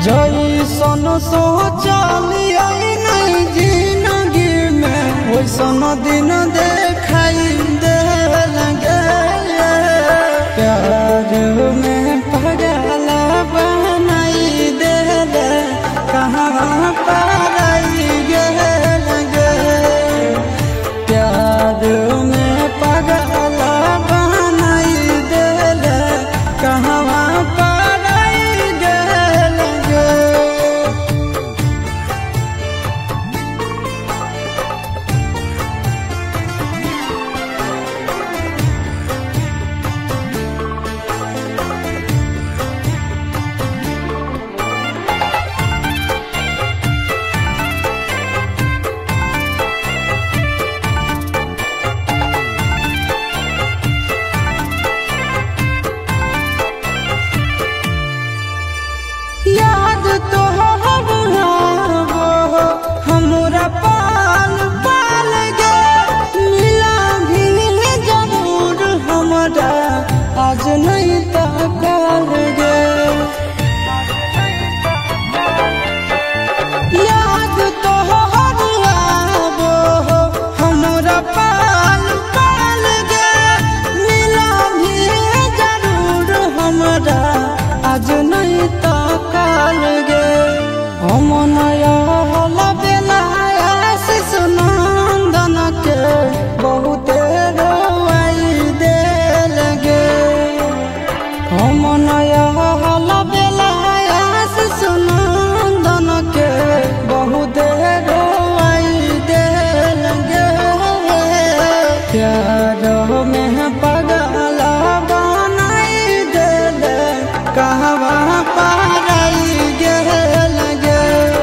जैसन सोचलिया नहीं जिंदगी में वैसन दिन देखाई दे लगे प्यार में पगल बनाई दे कहाँ पाई गेल गे प्यार में पगल बनाई दे कहाँ पाई गेल गे याद तो हमारा वो हमरा पाल पाल गे मिला भी जरूर हमरा आज नहीं तो कल गे याद तो हमारा वो हमरा पाल पाल गे मिला भी जरूर हमरा आज नहीं तो कल गे हम नया होला बेलाया शिशु नंदन के बहुते रोवाई देल गे हम नया होला बेलाया शिशु नंदन के बहुते रोवाई देल गे प्यार में पगल बनाई देल कहवा पाराई गेल गे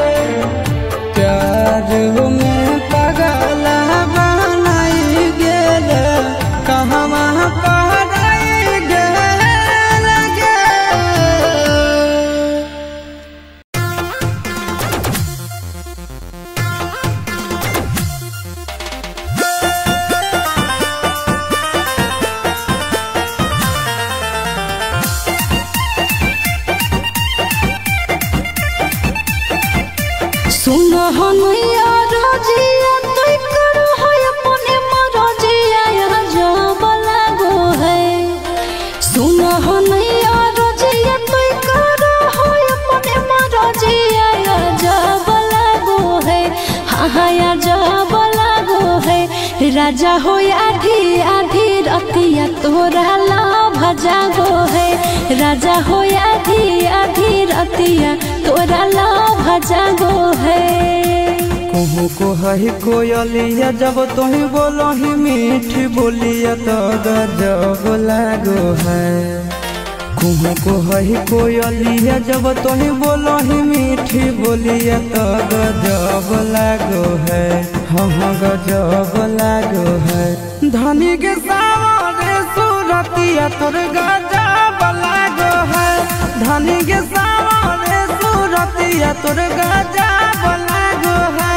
प्यार में पगल बनाई गेल कहवा पाराई गेल गे सुन हनैया रजिया तै करो है अपने मरजिया यहाँ जब लागो है सुन हनैया रजिया तै करो है अपने मरजिया यहाँ जब लागो है हाँ हाँ यहाँ जब लागो है राजा हो आधी आधी रतिया तोरा लाभ जागो है राजा हो आधी आधी रतिया तोरा लाभ जागो है कहूँ को है कोयलिया जब तुही बोलो ही मीठी बोलिया तो गजब लागो है कहूँ को है कोयलिया जब तुही बोलो ही मीठी बोलिया तो गजब लागो है हाँ हाँ गजब लागो है धनी के सावरे सूरतिया तोर गजब लागो है धनी के सावरे सूरतिया तोर गजब लागो है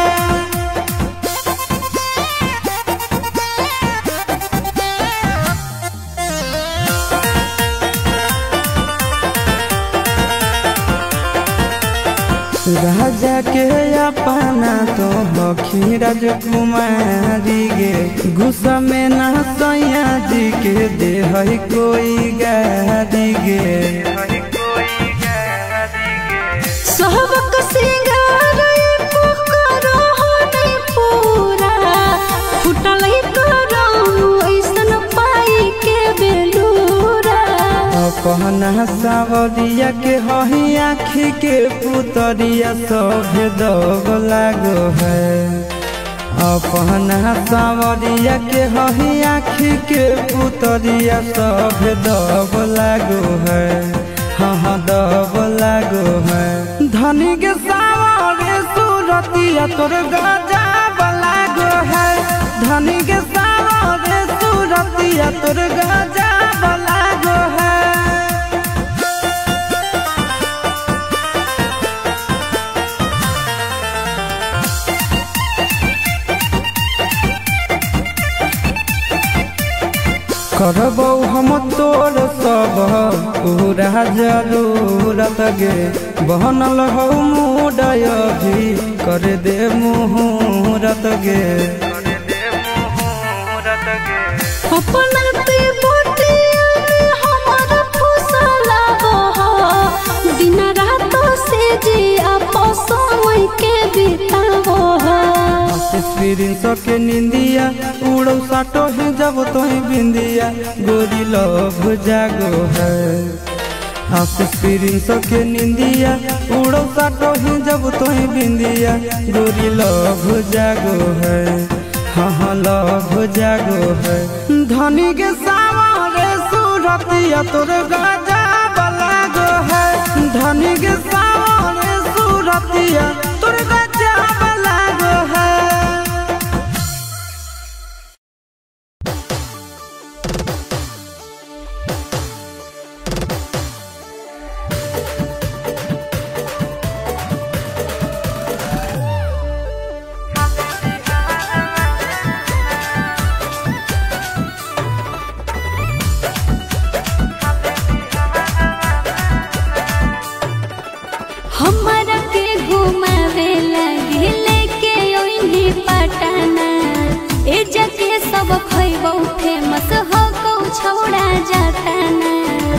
राजा के अपना तो बखी राजकुमारी गे गुस्सा में ना सैया जी के दे है कोई गारी गे सहबक सिंगार एको करो हो नहीं पूरा फुटल ही करो ऐसन पाई के बेलूरा अपना सावरिया के हही आखी के पुतरिया सब दग लागो है अपना सावरिया के हही आखी के पुतरिया सब दब लागो है हाँ हाँ दब लागो है धनी के सावरे सूरतिया तोर गजब लागो है धनी के सावरे सूरतिया तोर गजब लागो है करबौ हम तोर सब पूरा तोहरा जरूरत गे बहनल हो मुडय भी कर दे मुहूरत गे अपना ते बोटिया में हमारा फुसला हो दिन रात से जी आपस समय के बितावो हो स्पिरिन सके निंदिया उड़ो साटो ही जब तो ही बिंदिया गोरी लभ जागो है आस स्पिरिन सके निंदिया उड़ो साटो ही जब तो ही बिंदिया गोरी लभ जागो है हाँ हाँ लभ जागो है धनी के सामने सूरतिया तोर गाजा बलागो है धनी के सामने सूरतिया तोर गाजा बलागो है हमारा के घुमावे लगे लेके ओइनी पटना ए जके सब खइबो फेमस हो को छौड़ा जाता ना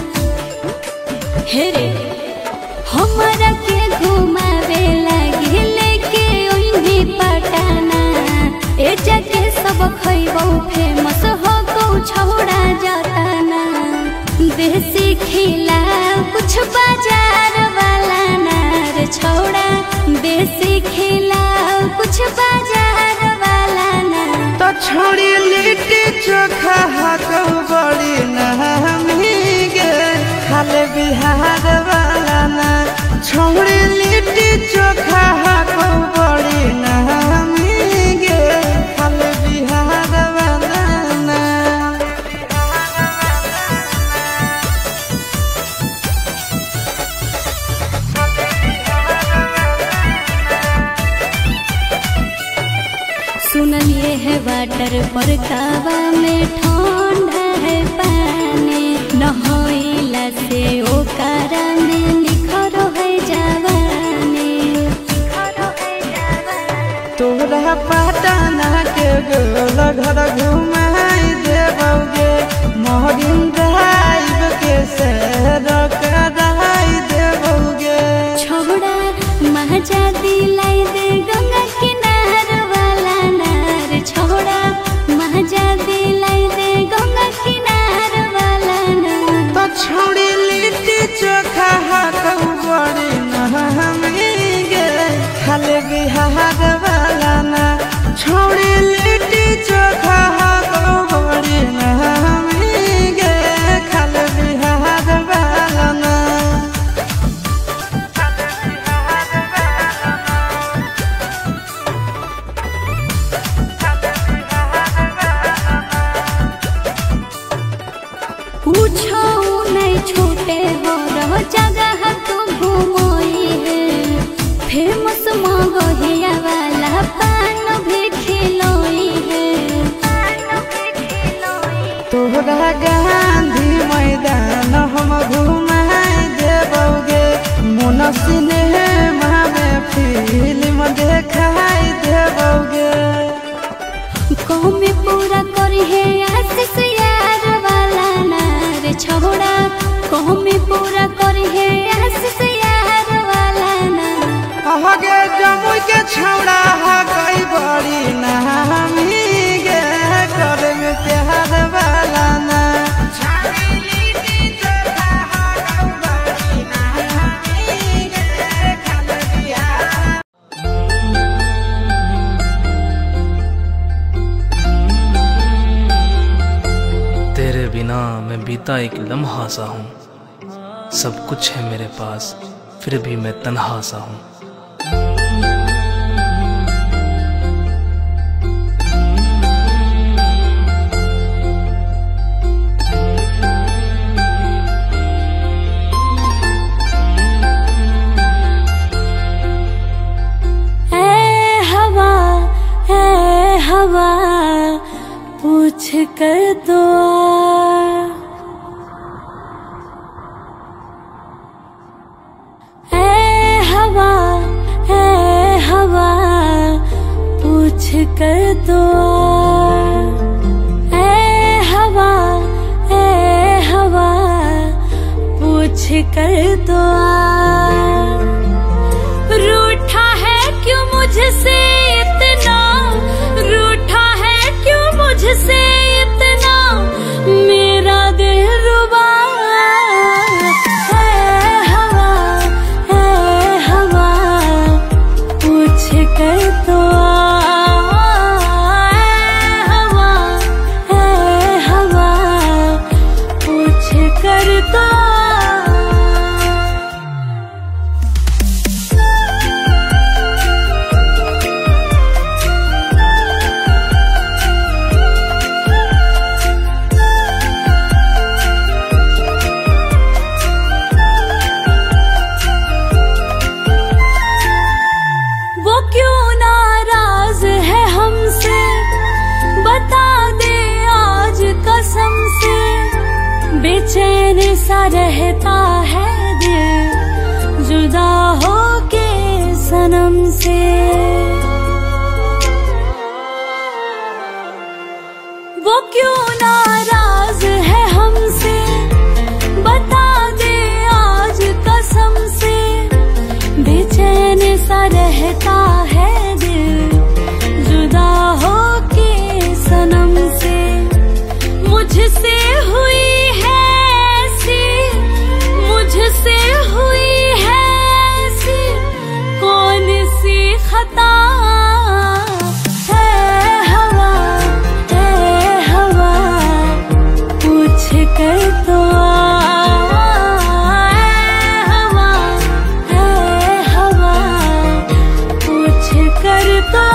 हे रे हमारा के घुमावे लगे लेके ओइनी पटना ए जके सब खइबो फेमस हो को छौड़ा जाता ना देसी खिला कुछ बाजार वाला नार छोड़ा देसी खिला कुछ बाजार वाला नार तो छोड़ी लिट्टी चोखा हाको बड़ी नहमी गे खाले बिहार वाला ना छोड़ी लिट्टी चोखा हाको बड़ी नहमी गे खाले बिहार वाला ना सुनलिए है वाटर पर कावा में ठंडा है पानी नहइला से ओकरा में निखर है जवानी तोरा पटना के गोल घर घुमाई देबोगे मोहरिन ड्राइव के सैर कराई देबोगे छोड़ा महजा दिलाई दे गंगा किनार वाला नार छोड़ा महजा दिलाई दे गंगा किनार वाला नार तो छोड़ी लिट्टी चोखा हाथों बड़ी नहमी गे खाले बिहार वाला ना छोड़ी लिट्टी चोखा हाथों बड़ी नहमी गे खाले बिहार वाला ना पूछो नहीं छूटे हो रहो जगह तू घूमोई है फेमस मगहिया वाला पान भी खिलोई है तोहरा गांधी मैदान हम घुमाई देबोगे मोन सिनेमा में फिल्म देखाई देबोगे कौमे पूरा करी है आशीष यार वाला नार छोड़ा कौमे पूरा करी है आशीष यार वाला नार आगे जमुई के छौड़ा हा गई बड़ी नामी गे करे में प्यार वाला ना तेरे बिना मैं बीता एक लम्हा सा हूँ सब कुछ है मेरे पास फिर भी मैं तन्हा सा हूँ ए हवा ए हवा पूछ कर दो कर तो आ, ए हवा ए हवा पूछ कर तो आ रूठा है क्यों मुझसे इतना रूठा है क्यों मुझसे इतना मेरा दिल रुबा है हवा है हवा पूछ कर तो आ, ऐ हवा है हवा पूछ कर तो आ। वो क्यों नाराज है हमसे बता दे आज कसम से बेचैन सा रहता है दिल जुदा हो के सनम से वो क्यों नाराज है हमसे बता दे आज कसम से बेचैन सा रहता है दिल जुदा हो के सनम से मुझसे हुई है ऐसी मुझसे हुई है ऐसी कौन सी खता है हवा है हवा पूछ कर तो आ, ऐ हवा है हवा पूछ कर तो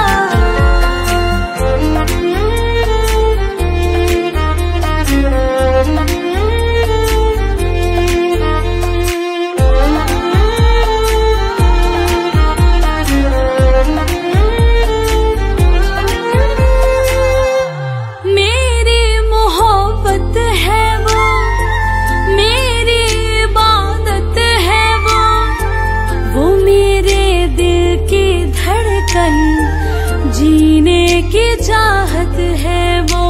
मेरी मोहब्बत है वो मेरी इबादत है वो वो मेरे दिल की धड़कन जीने की चाहत है वो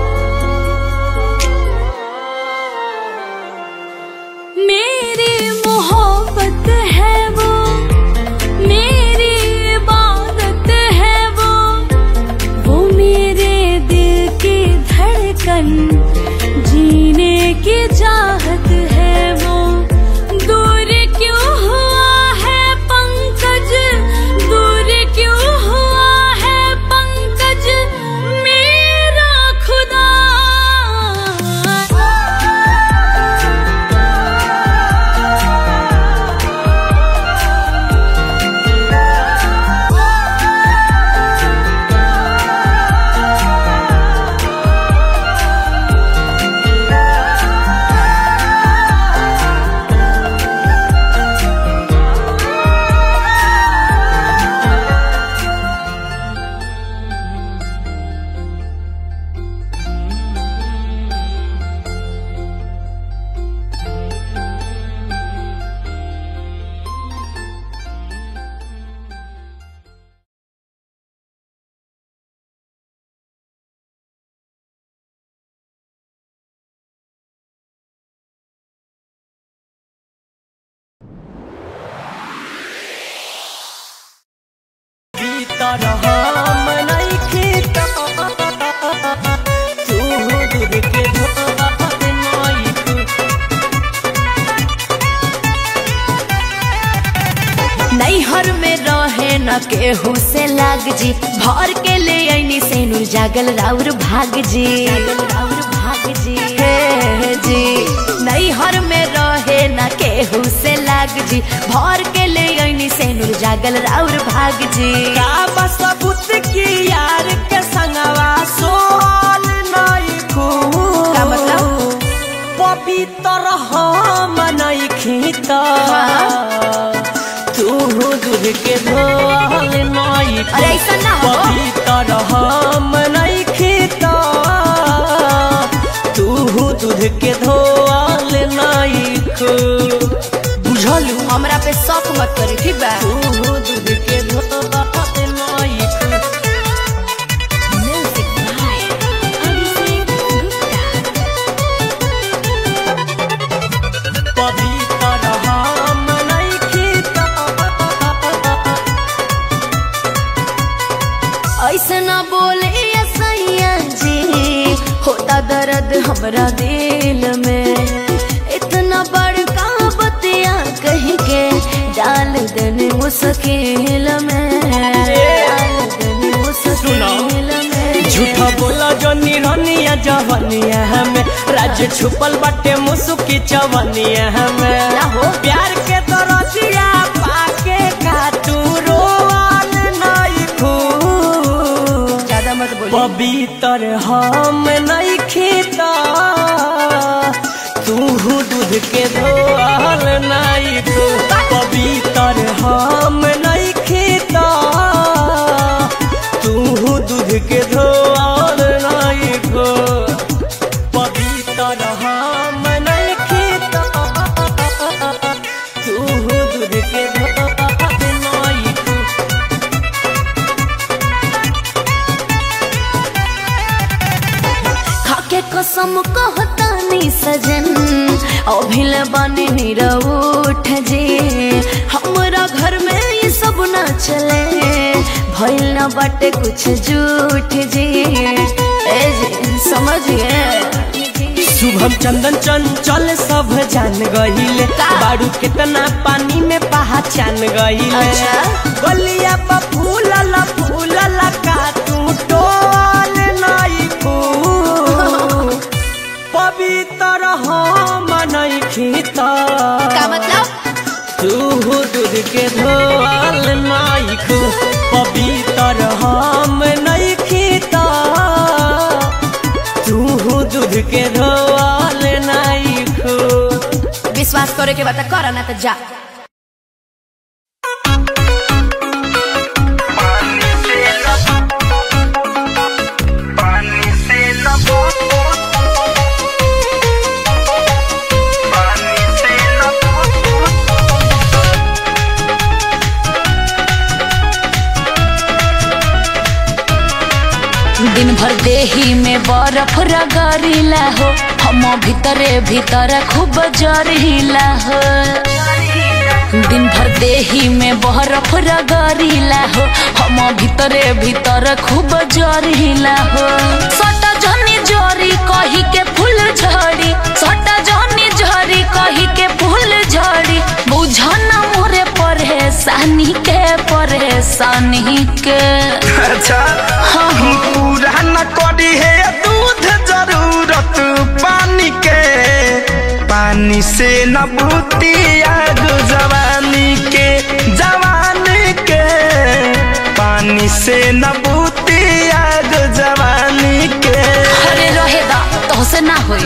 मेरी मोहब्बत है वो मेरी इबादत है वो वो मेरे दिल की धड़कन जीने की चाहत है वो दूर क्यों हुआ है पंकज दूर क्यों हुआ है पंकज मेरा खुदा भीतर हम नइखे त तू दूध के धोत नइखे नैहर में रहे न केहू से लाग जी भर के ले ऐनी सेनु जागल राउर भाग जी राउर भाग जी हे जी नैहर में रहे न केहू से लाग जी भर के ले ऐनी सेनु जागल राउर भाग जी का बस बुत की यार के संगवा सोल नइखू का मतलब? पवित्र हम नइखे त तू दूध के धोल नइखे अरे ऐसा ना हो पवित्र हम नइखे त तू दूध के धोल नइखे बुझलू हमरा पे शौक मत करी ठीक बा तू दूध के धोल नइखे हमरा दिल में इतना बड़का बतिया कहीं के डाल देने मुश्किल में डाल देने मुश्किल में झूठा बोला जो निरनिया जवनिया हमें राज छुपल बाटे मुसुकी चवनिया हमें ना हो। प्यार के तरसिया पाके का तू रोवाल नहीं खू ज्यादा मत बोलिए पवित्र हम नहीं खीता तू दूध के धोल नहीं तू पवित्र हम नहीं खीता तू दूध के धोल नहीं खो पवित्र हम नहीं खीता तू दूध के धोल नहीं खो खाके कसम कहतानी सजन अभिल बने निरउठ जे हमरा घर में ये सब ना चले भइल न बाटे कुछ झूठ जे ए जे समझिए शुभम चंदन चंचल सब जान गहिले का? बारू कितना पानी में पहचान गहिले अच्छा। बलिया पा फूलल फूलल का तू टोल नहीं फूल पवित्र हम नहीं खीता का मतलब तू दूध के धोल नहीं खू पवित्र हम नहीं खीता तू दूध के धोल नहीं खू विश्वास करे के बात कर ना तो जा दिन भर देही में बर्फ रगड़ीला हो हम भीतरे भीतर खूब जरीला हो दिन भर देही में बर्फ रगड़ीला हो हम भीतरे भीतर खूब जरीला हो सटा जनी जरी कही के फूल झड़ी सटा जनी झरी कही के फूल झड़ी बुझन मोरे परेशानी के परेशानी के अच्छा हाँ हाँ पूरा न करी है दूध जरूरत पानी के पानी से न बूती आग जवानी के जवानी के पानी से न बूती आग जवानी के अरे रहेगा तो से ना होई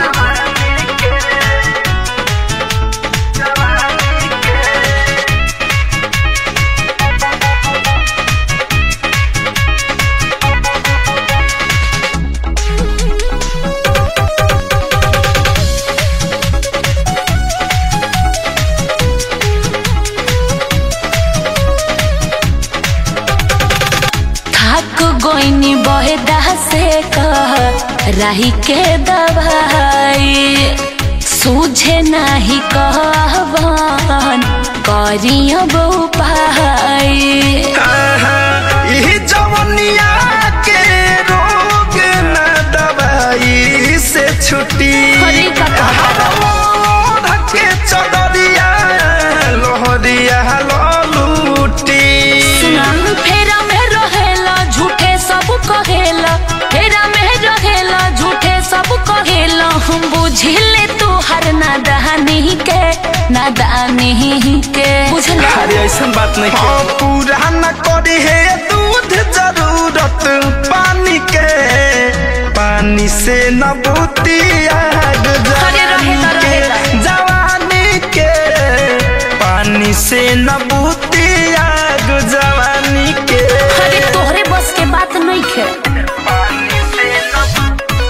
थक गोइनी बहेदा से कह राही के दवाई सूझे नाही कहवन करिया बहु पाई आहा, इही जवनिया के रोग न दवाई से छुट्टी अरे का कहता? के चदरिया लोहरिया ललूटी सुना फेरा में रहेला झूठे सब कहेला फेरा में रहेला झूठे सब कहेला हम बुझिले तू हर नादानी के नादानी के बुझला अरे ऐसा बात नहीं हाँ, पूरा न करी है दूध जरूरत पानी के पानी से न बूती आग अरे रहेगा, जवानी के रहेगा। जवानी के पानी से न बूती आग जवानी के अरे तोहरे बस के बात नहीं खे पानी से न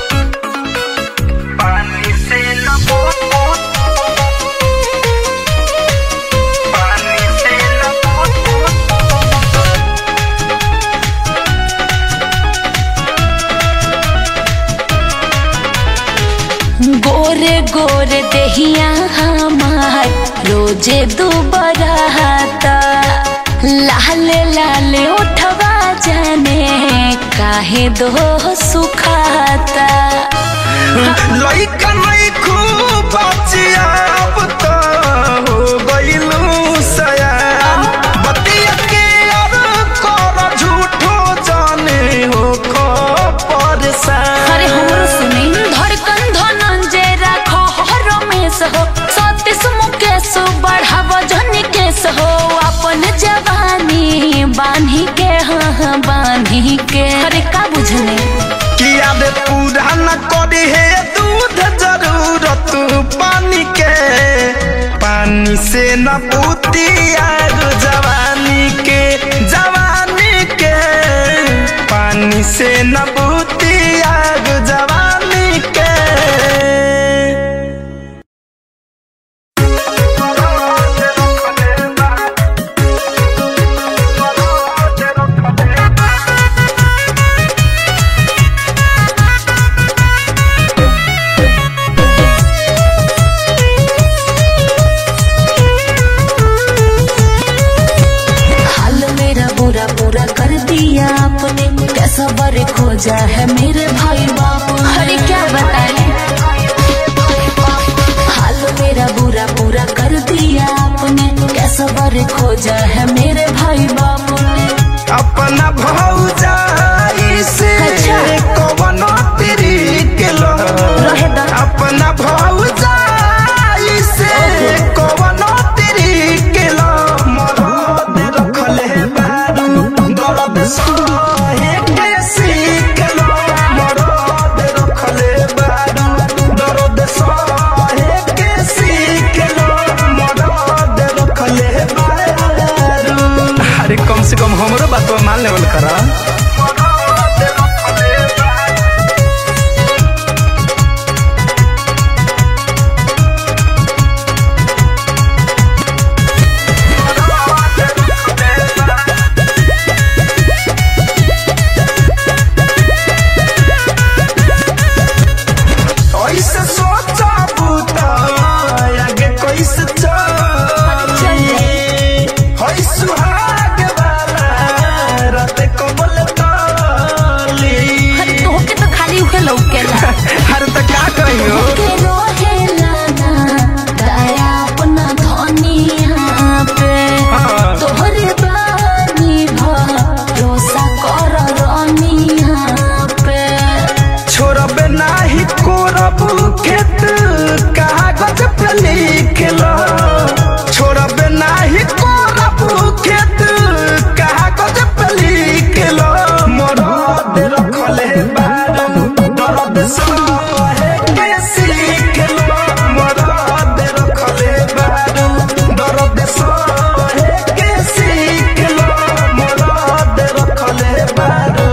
पानी से न पानी से न गोरे गोरे देहिया हमार रोजे दुबराता लाल लाल उठवा जाने काहे दो सुखाता लइका नहीं खूब बचिया अब तो हो गइलू सयान बतिया के और कर झूठो जाने हो खो परेशान अरे हमरो सुनी धड़कन धनंजय राखो हर रमेश हो सतीश मुकेश बढ़ाव जन केस हो अपन जवानी बांधी के हाँ हाँ बांधी के अरे का बुझने किया दे पूरा न करी है दूध जरूरत पानी के पानी से न पूती आग जवानी के जवानी के पानी से न पूती आग जवानी के हाल मेरा बुरा पूरा कर दिया आपने कैसा बर खोजा है मेरे भाई बाप अरे क्या बताए हाल मेरा बुरा पूरा कर दिया आपने कैसा बर खोजा है मेरे भाई बाप ने अपना भौजाई से अच्छा। कवनो तेरी के लो रहे दा। अपना भौजाई से कवनो तेरी के लो मरद रखले बारू दर्द सहे के सीख लो मरद रखले बारू दर्द सहे के सीख लो मरद रखले बारू अरे कम से कम हमरो बात मान लेवल करा ऐसे सोचा बूता आगे कैसे चली होई सुहाग वाला रात को बोले ताली अरे तोहके तो खाली उहे लौकेला हर तक का कहियो के रोहेला ना दया अपना धनिया पे हाँ। तोहरे बानी भरोसा कर रनिया पे छोड़बे नाही कोरब खेत कागज पे लिख लो छोड़बे नाही कोरब खेत कागज पे लिख लो मरद रखले बारू दर्द सहे के सीख लो मरद रखले बारू दर्द सहे के सीख लो मरद रखले बारू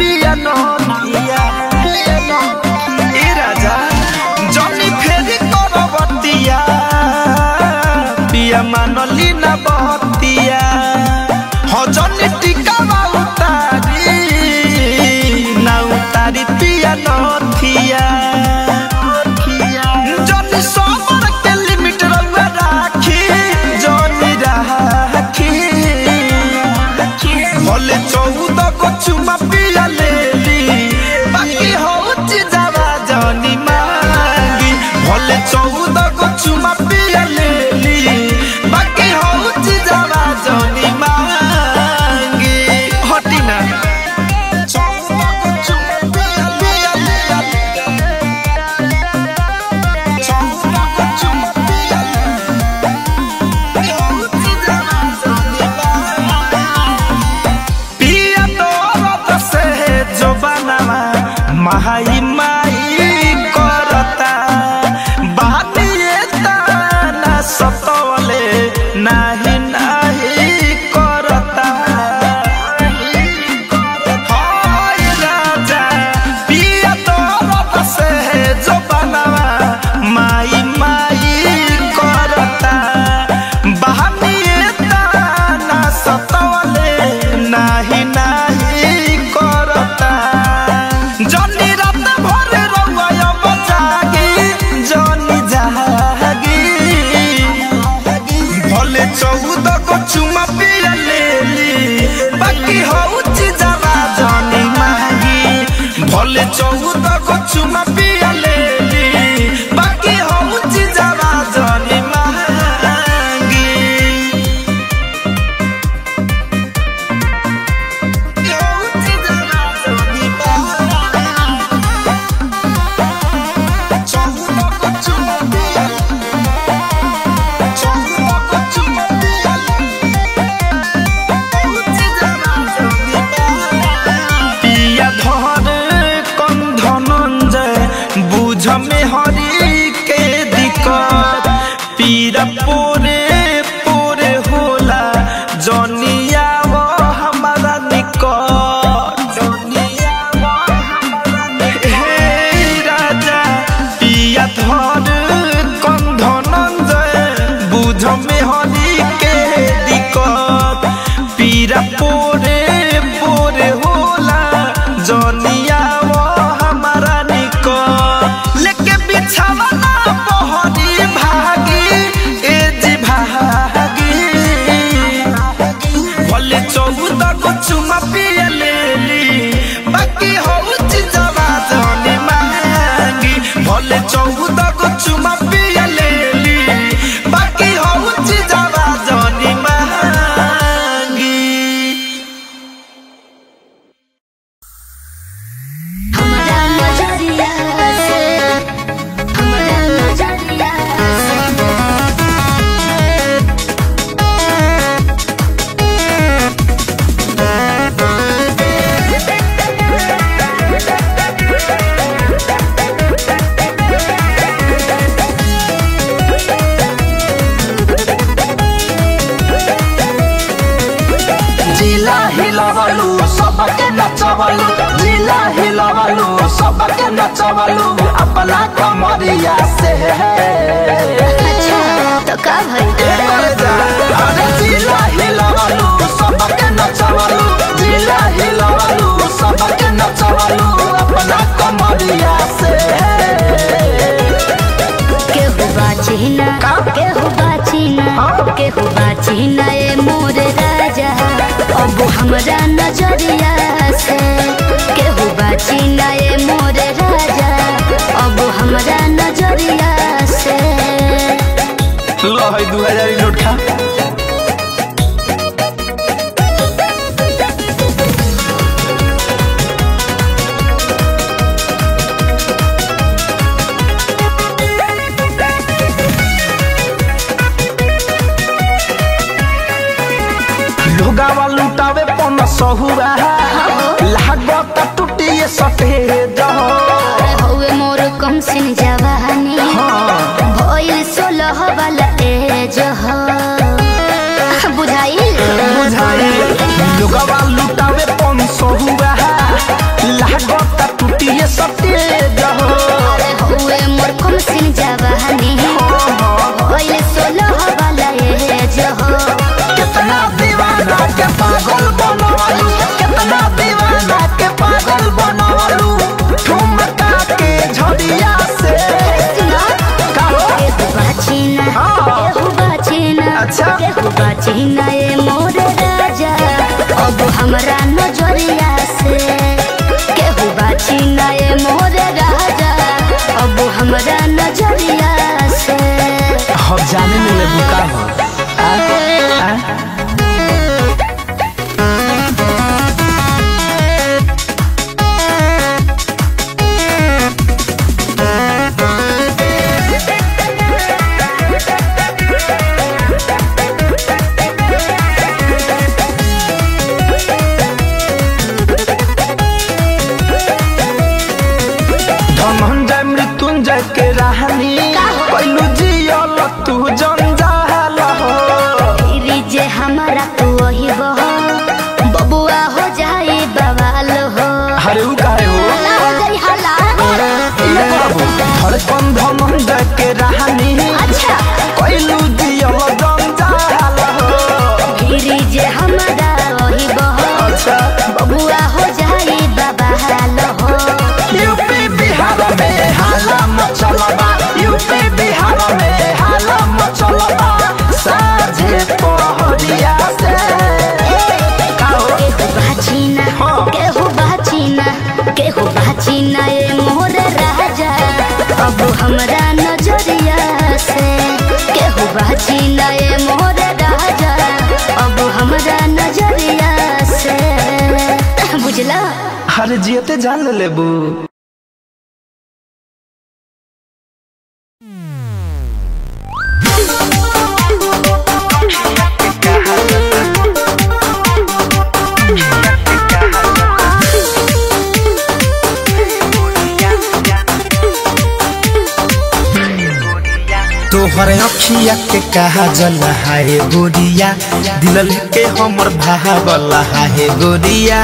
पिया नदिया ए राजा जनी फेरी करबतिया पिया मानली ना बहतिया हो जनी टिका उतारी ना उतारी पिया नथिया जनी सोमर के लिमिट रउआ राखी जनी राखी भले चौदह को चुमा पिया लेली बाकी होची जावा जनी मांगी भले चौदह को चुमा पिया लेली बाकी होची जावा जनी मांगी हटी ना चौदह को चुमा पिया पिया पिया चौदह को चुमा पिया होची जावा जनी मांगी पिया दरद से जो बनवा माई माई करता बानिए ताना सतवले नाही नाही करता हाय राजा पिया दरद से जो बनवा माई माई करता बहानिए ताना सतवले नाही नाही करता जनी रात भर रउआ बचागी जनी जागी भले चौदह को चुमा पिया लेली बाकी होची जावा जनी मांगी भले चौदह को चुमा पिया लेली बाकी होची जावा जनी मांगी पिया धर कम धनंजय बुझ में हरी के दिक्कत पीरा पोरे पोरे होला जनिया वो हमारा निकट हे राजा पिया धर कम धनंजय बुझ में हरी के दिक्कत पीरा पोरे पोरे होला जनिया वो हमारा निकट लेके बिछावा ना बहरी भागी ए जी भागी भले चौदह को चुमा पिया लेली बाकी होची जवा जनी मांगी भले चौदह को चुमा पिया लेली बाकी होची जवा जनी मांगी हमरा नजरिया से हमरा नजरिया से जिला हिलवलु सबके नचवलु जिला हिलवलु सबके नचवलु अपना कमरिया से अच्छा तो का भइल अरे जिला हिलवलु सबके नचवलु जिला हिलवलु सबके नचवलु अपना कमरिया से केहू बाची ना केहू बाची ना केहू बाची ना ए मोर राजा अब हमरा नजरिया से केहू बाची ना ए मोर राजा अब हमरा नजरिया से लो है दू हजार नोट खा लोगावा लुटावे पन सहुआ बाची नए मोर राजा अब हमरा नजरिया से केहू बाची नए मोर राजा अब हमरा नजरिया से बुझला अरे जियते जान ले लेबू तोहर अखिया के कहा जल हाय गोरिया दिल लेके हमर भावल हाय गोरिया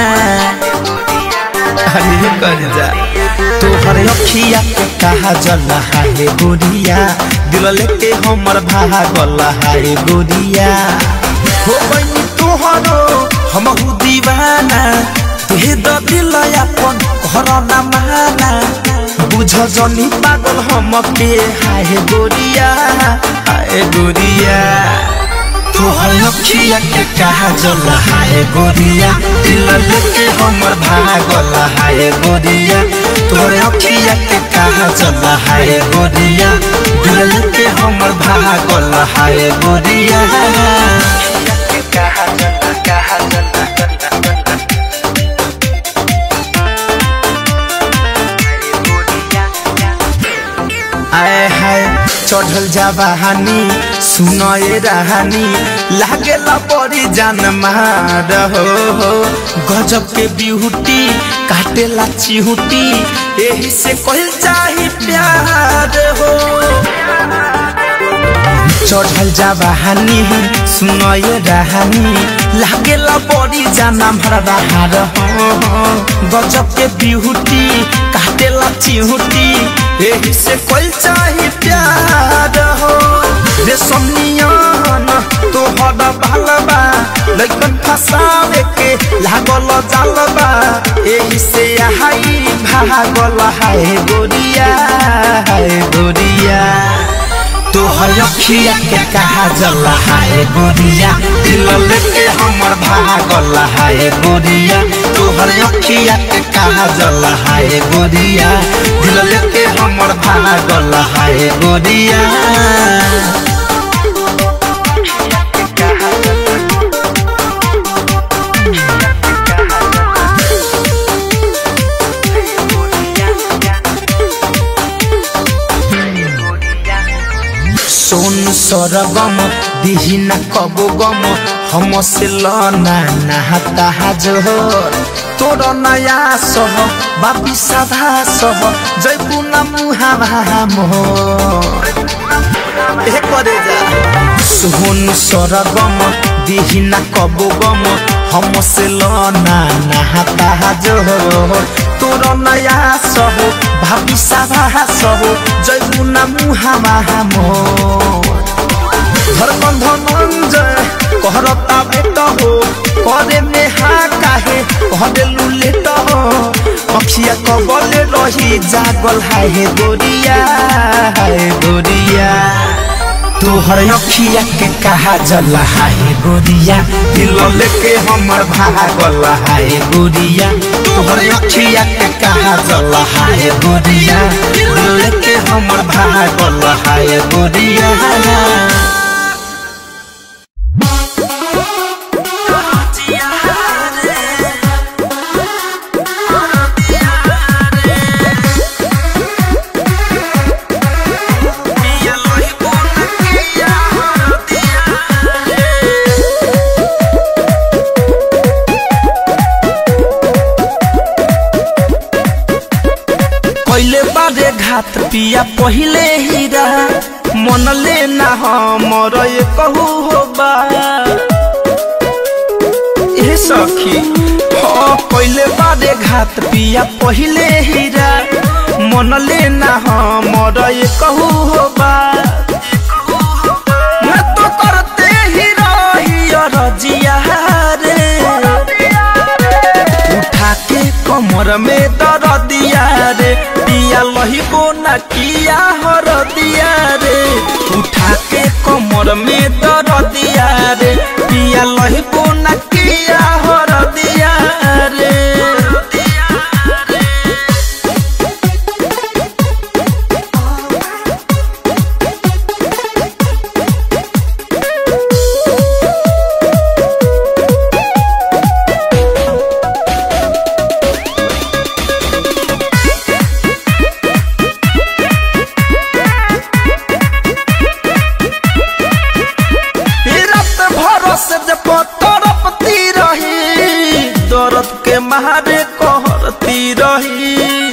अरे कर जा तोहर अखिया के कहा जल हाय गोरिया दिल लेके हमर भावल हाय गोरिया हो बनी तोहरो हमहु दीवाना तुहे द दिल अपन घर ना माना बुझ जनी पागल हमके हाय गोरिया हाय गोरिया तोहर अखिया के कहा जल हाय गोरिया दिल लेके हमर भागल हाय गोरिया तोहर अखिया के कहा जल हाय गोरिया दिल लेके हमर भागल हाय गोरिया कहा जल कहा जल आए हाय चढ़ल जावानी सुनए रहानी लागेला बड़ी जान मार हो हो गजब के बिहुटी काटेला चिहुटी यही से कहल चाही प्यार हो चढ़ल जावानी सुनए रहानी लागेला बड़ी जाना भरदा हार हो गजब के बिहुटी काटेला चिहुटी यही से कोई चाही प्यार हो रे सोनियान तोहर भालबा लइकन फसावे के लागल जालबा यही से हाई भागल हाय गोरिया हाय गोरिया तोहर अखिया के कहा जल हाय गोरिया दिल लेके हमर भागल हाय गोरिया तोहर अखिया के कहा जल हाय गोरिया दिल लेके हमर भागल हाय गोरिया सोन सरगम दिहिना कबो गम हम से लना नहाता जोर तोर नया सह बापी साधा सह जैबू न मुहा मोर ए करे जा सोन सरगम दिहिना कबो गम हम से लना नहाता जोर तोर नया सह भाभी साधा सह जैबू न मुहा मोर धर्म धनंजय कहरता बेट हो करे में हा काहे कहबे लुलेट हो अखिया कबले रही जागल हाय गोरिया हाय गोरिया तोहर अखिया के कहा जल हाय गोरिया दिल लेके हमर भागल हाय गोरिया तोहर अखिया के कहा जल हाय गोरिया दिल लेके हमर भागल हाय गोरिया कैले बारे घात पिया पहिले हीरा मन लेना हमर ये कहू हो बा ए सखी हाँ कैले बारे घात पिया पहिले हीरा मन लेना हमर ये कहू हो बा मैं तो करते ही रही रजिया रे उठा के कमर में दर दिया रे पिया लही को न किया हर दिया रे उठा के कमर में दर दिया रे पिया लही को न किया हर दिया रे मारे कहरती रही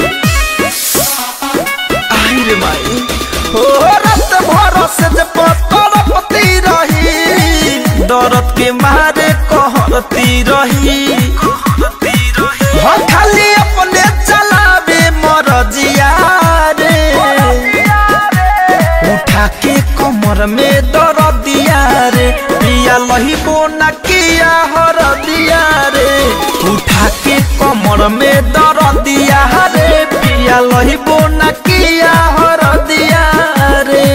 आई रे माई हो रात भर से जे तड़पती रही दर्द के मारे कहरती रही हो खाली अपने चलावे मरजिया रे उठा के कमर में दर दिया रे पिया लही बोना किया हर दिया रे उठा के कमर में दर दिया रे पिया लही बोना किया हर दिया रे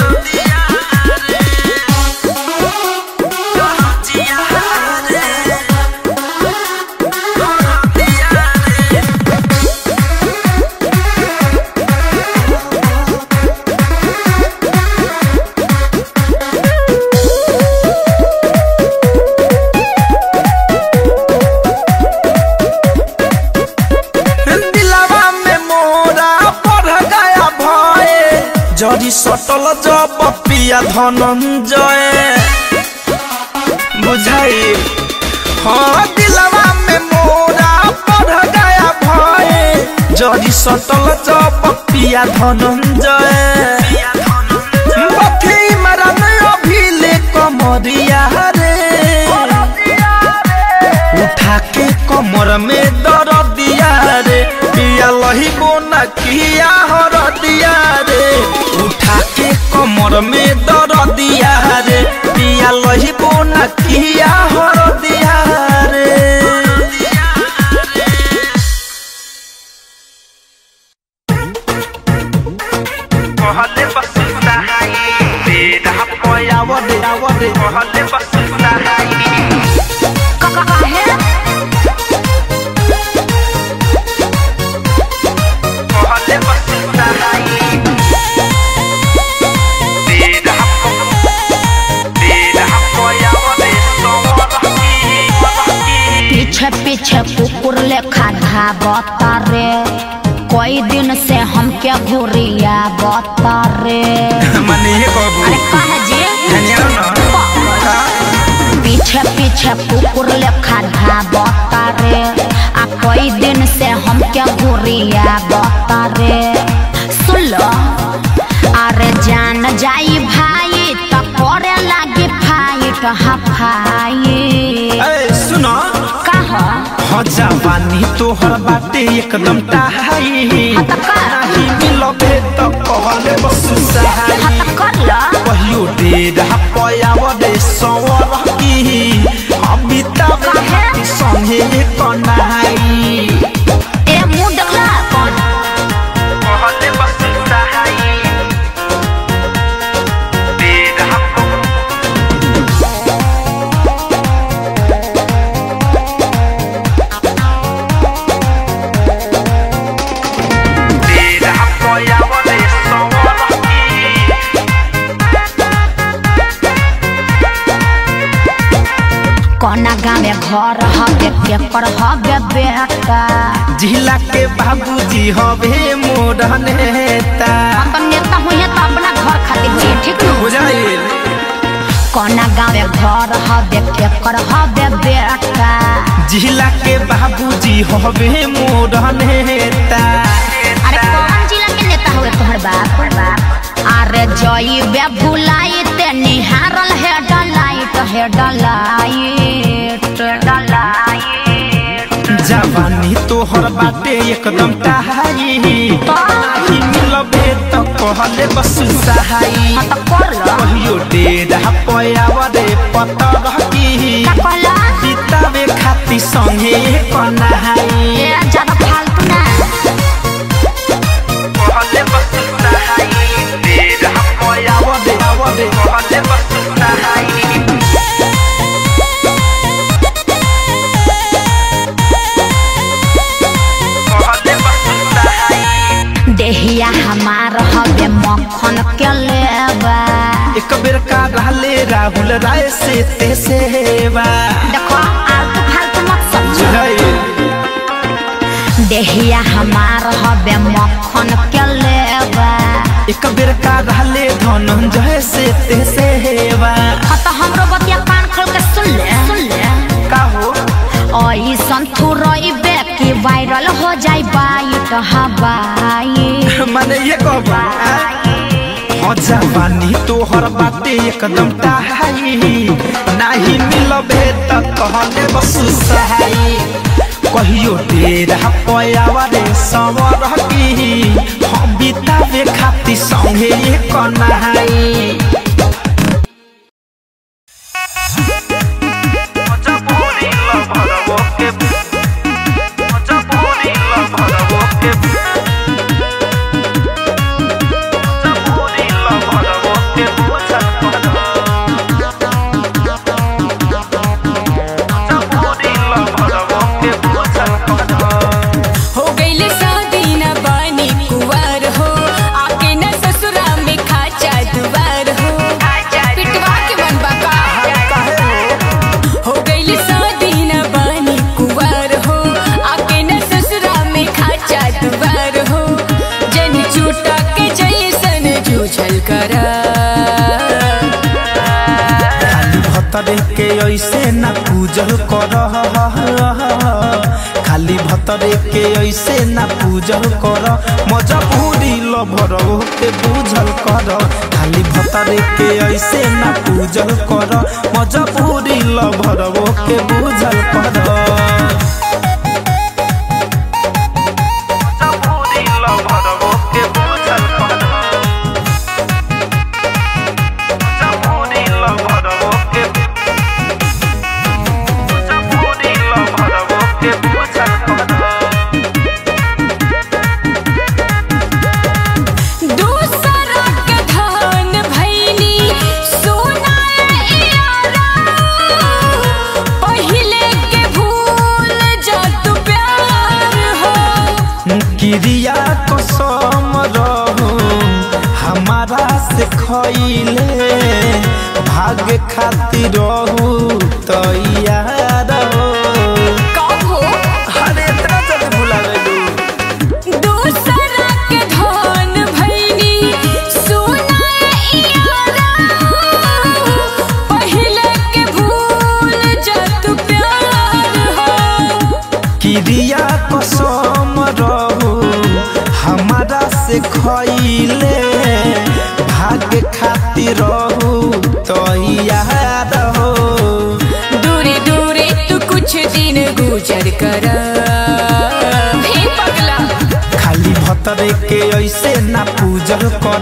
दिलावा में मोरा बढ़ गया भय जरी सटल जब पिया धनंजय बुझाई हाँ दिलावा में मोरा बढ़ गया भय जरी सटल जब पिया धनंजय बथी मरन अभिले कमरिया रे उठा के कमर में दर दिया रे पिया लही बोना किया हर दिया रे उठा के कमर में दर दिया रे पिया लही बोना किया हर दिया रे कहले बसुता हाई बेदा पयावदे आवदे कहले बसुता हाई कहले बसुता हाई बेदा बेदा पयावदे सोवरकी पीछे पीछे कुकुर लेखा धाबता रे कई दिन से हमके घुरिया बता रे मने ये कहबू अरे कह जी धनिया ना पीछे पीछे कुकुर लेखा धाबता रे आ कई दिन से हमके घुरिया बता रे सुन लो अरे जान जाई भाई तो करे लागे फाइट हफाई ए सुनो कहा हो जवानी तोहर बाटे एकदम टाहाई नाही मिलबे त कहले बसु सहाई हत कर लो कहियो डेरा पयावदे सवर की अमिताभ घाटी संगे कनाई ए मुंह डगला कौन कहले बसु सहाई डेरा डेरा पयावदे सवर कोना गाँव घर हबे केकर हबे बेटा जिला के बाबूजी हवे मोर नेता हम तो नेता हुई तो अपना घर खातिर हुई ठीक न बुझाइल कोना गाँव घर हबे केकर हबे बेटा जिला के बाबूजी हवे मोर नेता अरे कौन जिला के नेता हुए तोहर बाप अरे जई बे भुलाई ते निहारल है डलाइट है डलाइट डलाइट जवानी तोहर बाटे एकदम टाहाई नाही मिलबे त कहले बस सहाई हाँ तो कर लो कहियो डेरा पयावरे पतर की का कहला बितावे खाती संगे कनाई ए ज्यादा फालतू ना कहले बस सहाई डेरा पयावरे आवरे कहले बस सहाई कहले बस सहाई देहिया हमार हबे मक्खन के लेबा एक बेर का रहले राहुल राय से ते सेवा देखो आलतू फालतू मत समझो बुझाइल देहिया हमार हबे मक्खन के लेबा एक बेर का रहले धनंजय से ते सेवा हाँ तो हमरो बतिया कान खोल के सुन ले सुन ले का हो ऐसन थोरइबे कि वायरल हो जाई बाइट हवाई माने ये कहबा हो जवानी तोहर बाटे एकदम टाहाई नाही मिलबे त कहले बस सहाई कहियो डेरा पयावा रे सवर की हम बितावे खाती संगे एक नहाई हो गईले शादी न बानी कुवार हो आके न ससुरा में खाचा दुवार हो पिटवा के मन बका हो गईले शादी न बानी कुवार हो आके न ससुरा में खाचा दुवार हो जन चूटा के जैसन जूझल करा खाली भतरे के ऐसे न पूजल कर खाली भतरे के ऐसे न पूजल कर मजबूरी लभर के पूजल कर खाली भतरे के ऐसे न पूजल कर मजबूरी लभर के पूजल कर दूसरा के धान भैनी सोना यारा पहिले के भूल जा तू प्यार हो क्रिया कसम रहू हमारा से खैले भाग खातिर रहू तैयार हो कब हो अरे इतना जल्दी भुला गई दूसरा के धान भैनी सोना यारा पहिले के भूल जा तू प्यार हो क्रिया कसम रहू हमारा से खैले भाग खातिर रहू तैयार हो दूरी दूरी तू कुछ दिन गुजर कर हे पगला खाली भतरे के ऐसे ना पूजल कर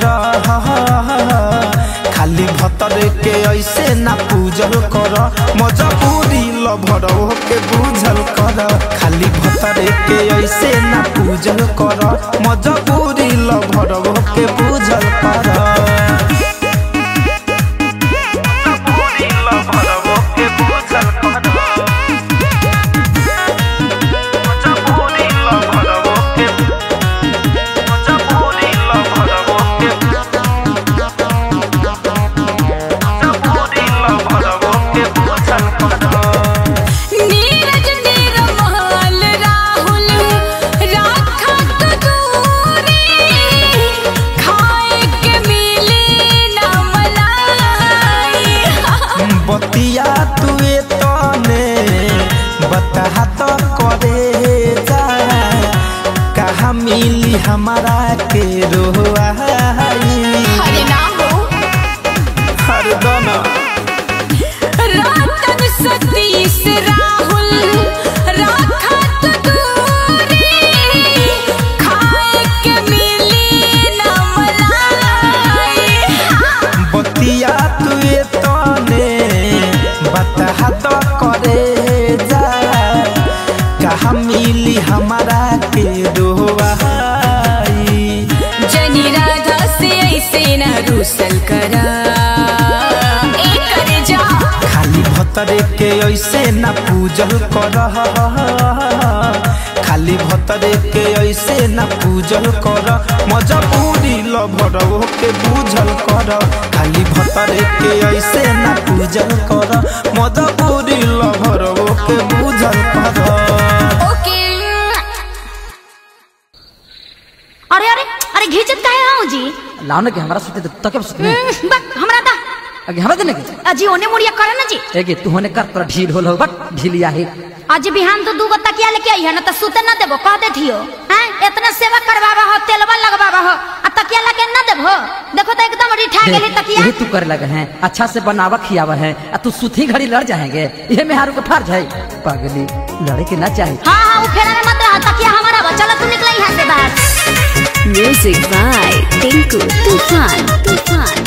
खाली भतरे के ऐसे ना पूजल कर मजबूरी लभर के पूजल कर खाली भतरे के ऐसे ना पूजल कर मजबूरी लभर के पूजल कर नीरज निरमल राहुल राखत दूरी खाए के मिली न मलाई बतिया तुए तने बता तो करे जा कहा मिली हमारा के रोहाई हरे ना हो हर दोनों रातन सतीश राहुल राखत दूरी खाए के मिली न मलाई बतिया तुए तने बता तो करे जा कहा मिली हमारा के रोहाई जनी राधा से ऐसे न रूसल करा ए करे जा खाली भतरे के ऐसे ना पूजल कर खाली भतरे के ऐसे ना पूजल कर मजबूरी लभर के पूजल कर खाली भतरे के ऐसे ना पूजल कर मजबूरी लभर के पूजल कर ओके अरे अरे अरे घिचत काहे हो जी लाओ ना कि हमारा सुते तो तके सुते हम्म, बक हमरा दा आगे हमरा देने के अजी ओने मुड़िया करे ना जी एगे तू होने कर कर ढील होल हो बट ढीलिया है आज बिहान तो दूगो तकिया लेके आई है ना तो सुते ना देबो कह दे थियो हैं इतना सेवा करवावा हो तेलवा लगवावा हो आ तकिया लगे ना देबो देखो तो एकदम रिठा गेली तकिया यही तू करे लगे हैं अच्छा से बनावा खियावा है आ तू सुथी घड़ी लड़ जाएंगे ये मेहारू को फर्ज है पागली लड़े के ना चाहिए हाँ हाँ वो फेरा में मत रहा तकिया हमारा बा चलो तू निकल यहाँ से बाहर म्यूजिक बाय टिंकू तूफान तूफान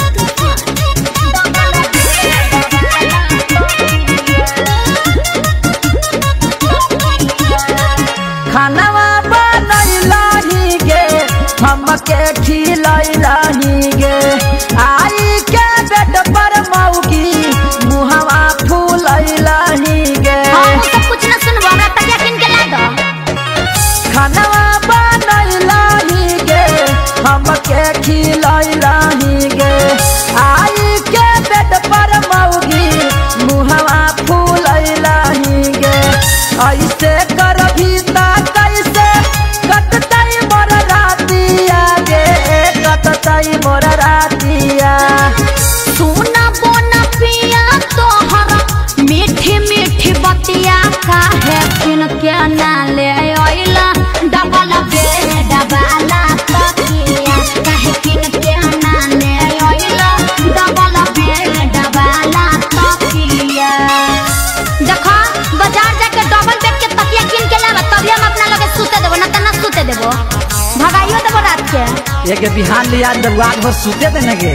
खानवा बनैलाही गे हमके खिलैलाही गे आई के बेड पर मौगी मुहवा फूलैलाही गे हाँ वो सब कुछ ना सुनबो हमरा तकिया किन के ला दो खानवा बनैलाही गे हमके खिलैलाही गे आई के बेड पर मौगी मुहवा फूलैलाही गे ऐसे कर भीता कैसे कटतई मोर रातिया गे कटतई मोर रातिया सोना बोना पिया तोहरा मीठी मीठी बतिया काहे किन के ना ले आइला डबल बेड वाला तकिया काहे किन के ना ले आइला डबल बेड वाला तकिया देखो बाजार जाके डबल बेड के तकिया किन के लावा तभी हम अपना लगे सूते देबो ना त ना सूते देबो भगाइयो देबो रात के एक बिहान लिया दरवाज भर सूते देने गे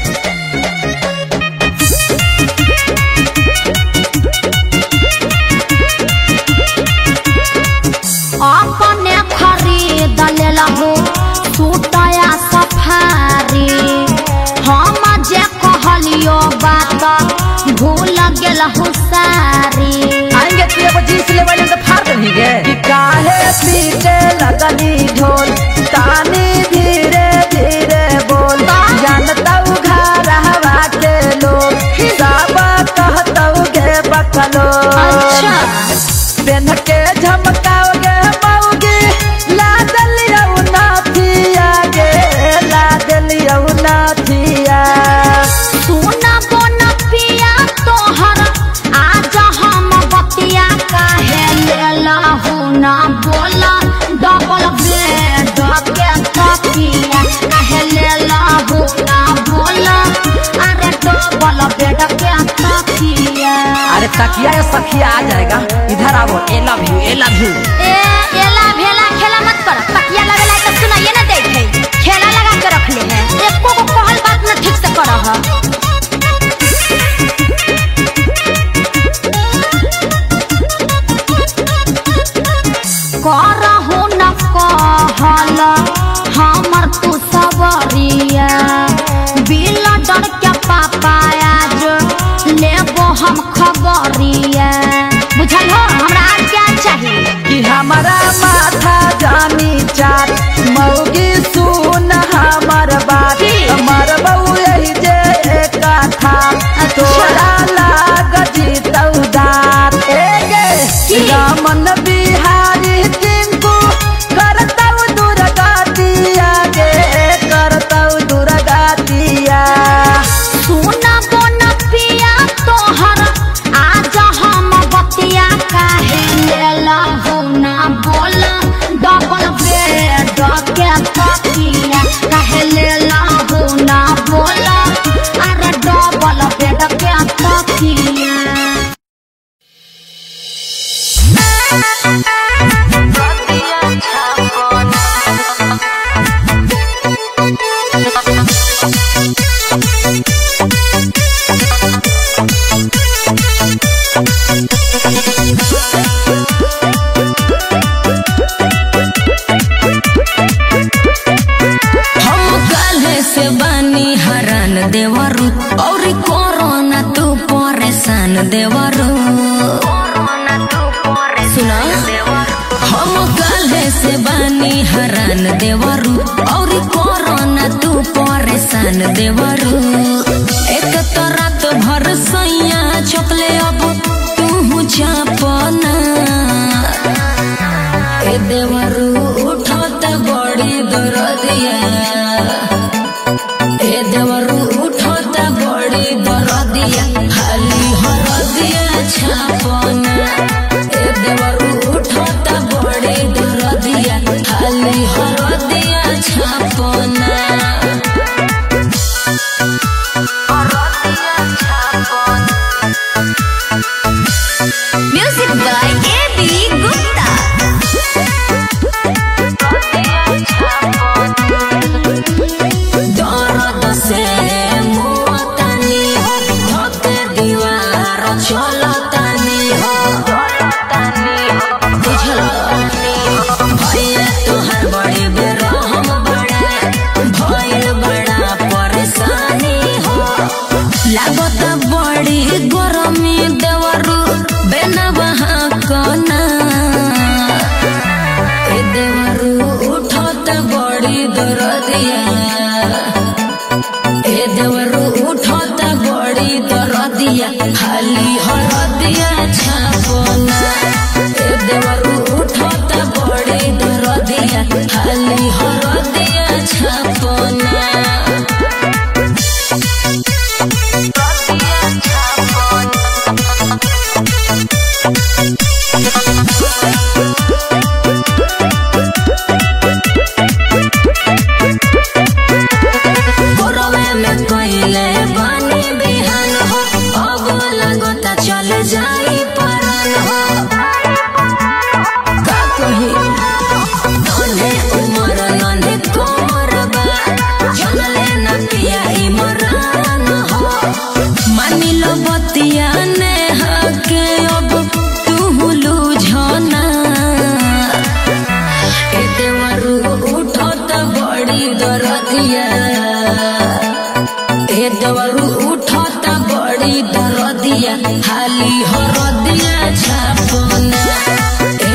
अपने खरीद लेलहु सूटया सफारी हम जे कहलियो बात भूल गेलहु सारी आएंगे तू एगो जींस ले वाले तो फाड़ देनी गे कि काहे पीटे लगनी ढोल तानी धीरे धीरे बोल जानता उ घर हवा के लोग सब कहतौ गे बकलो अच्छा। पेन के झमकाओगे मौगी ला दलिया नाथिया गे ला दलिया नाथिया सुना बोन पिया तोहर आज हम बतिया काहे लेलहु ना बोला डबल बेड के तकिया काहे लेलहु ना बोला अरे डबल बेड के तकिया अरे तकिया या सखिया आ जाएगा इधर आओ ए लव यू ए लव यू ए एला भेला खेला मत कर तकिया लगेला तो सुनाइए ना देखे खेला लगा के रख ले है एको को कहल बात ना ठीक से करह करहु न कहल हमर तू सबरिया बिल डर के पापा आज लेबो हम खबरिया बुझल हो हमरा आज क्या चाहिए कि हमारा माथा जानी चार मौगी सुन हमर बात हमर बहू यही जे एक था तोरा लाग जीतौ दात ए गे रामन बिहारी टिंकू करतौ दुर्गतिया गे करतौ दुर्गतिया सुना बोन पिया तोहर आज हम बतिया काहे लेलहु ना बोला डबल बेड के तकिया काहे लेलहु ना बोला अरे डबल बेड के तकिया हम काल्हे से बानी हरान देवरू और कोरोना तू परेशान देवरू सुना हम काल्हे से बानी हरान देवरू और कोरोना तू परेशान देवरू एक तो रात भर सैया चपले अब तू चापना ए देवरू उठत बड़ी दरदिया ए देवरू उठत बड़ी दरदिया बड़ी दरदिया ए देवरू उठता बड़ी दरदिया खाली हरदिया छापना ए देवरू उठता बड़ी दरदिया खाली हरदिया छापना गोरवे में कोइले बानी बिहान हो अब लगता चल जाई परन हो का कही नन्हे उमर नन्हे कोमर बा जनले न पिया ई मरान हो मानी लो बतिया ने हके अब तू लूझना ए देवरू उठत बड़ी दरदिया ए देवरू उठत बड़ी दरदिया हाली हरदिया छापना